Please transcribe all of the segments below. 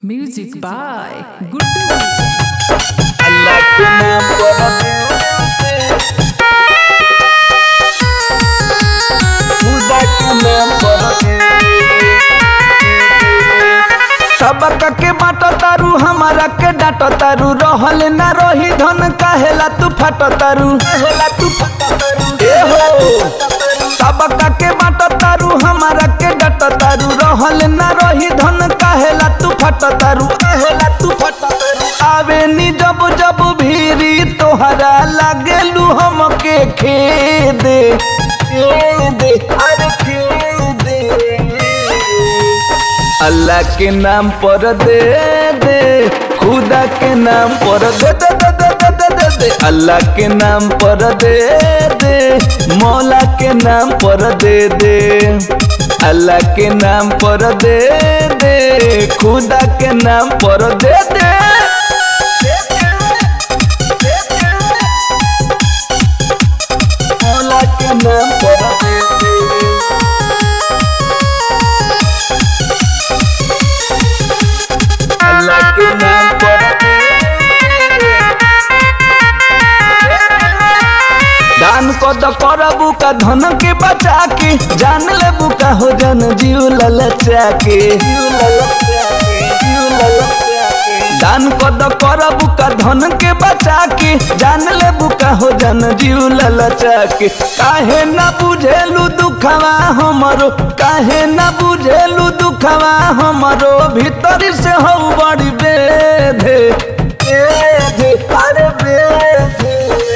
Music by Guddu Music. Allah के नाम पर खुदा के नाम पर सबक के बाट तारू हमारा के डाट तारू रहल ना रही धन काहेला तू फट तारू काहेला तू फट तारू ए हो सबक के बाट तारू हमारा के डाट तारू रहल ना रही धन काहेला तू फट तारू काहेला तू फट तारू आवे नी जब जब भीरी तोहरा लागेलू हमके खेदे खेदे अरे खेदे अल्लाह के नाम पर दे दे खुदा के नाम पर दे दे दे दे दे दे दे दे अल्लाह के नाम पर दे दे मौला के नाम पर दे दे अल्लाह के नाम पर दे दे खुदा के नाम पर दे दे मौला के नाम पर दे दे अल्लाह के नाम पर दान कद करबू का धन के बचा के जान लेबू का हो जन जीव ललचा के जीव ललचा के जीव ललचा के दान कद करबू का धन के बचा के जान लेबू का हो जन जीव ललचा के काहे ना बुझेलू दुखवा हमरो काहे ना बुझेलू दुखवा हमरो भीतर से हो बड़ी बेधे बेधे अरे बेधे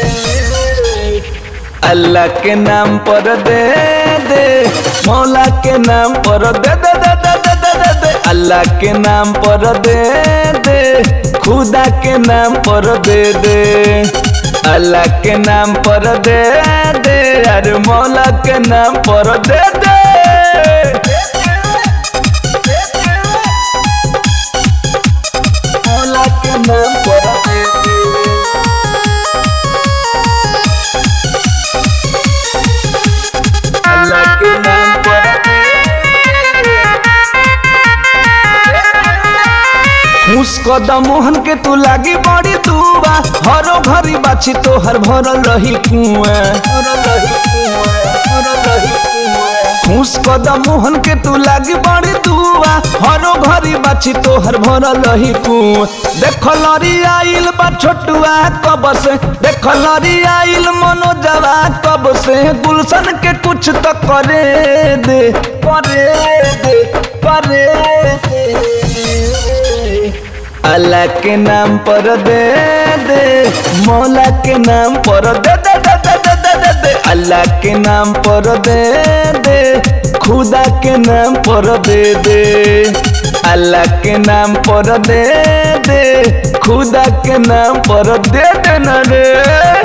अल्लाह के नाम पर दे दे मौला के नाम पर दे दे दे दे दे दे दे दे अल्लाह के नाम पर दे दे खुदा के नाम पर दे दे अल्लाह के नाम पर दे दे अरे मौला के नाम पर दे दे मौला के नाम पर दे दे अल्लाह के नाम पर खुश कदम मोहन के तू लागी बड़ी दुआ हरो घरी बाछी तोहर भरल रही कुआं खुश कदम मोहन के तू लागी बड़ी दुआ हरो घरी बाछी तोहर भरल रही कुआं देख लरी आइल बा छोटुआ कब से देख लरी आइल मनोजवा कब से गुलशन के कुछ तो करे दे करे दे करे दे अल्लाह के नाम पर दे दे मौला के नाम पर दे दे दे दे दे दे दे दे अल्लाह के नाम पर दे दे खुदा के नाम पर दे दे अल्लाह के नाम पर दे दे खुदा के नाम पर दे दे न रे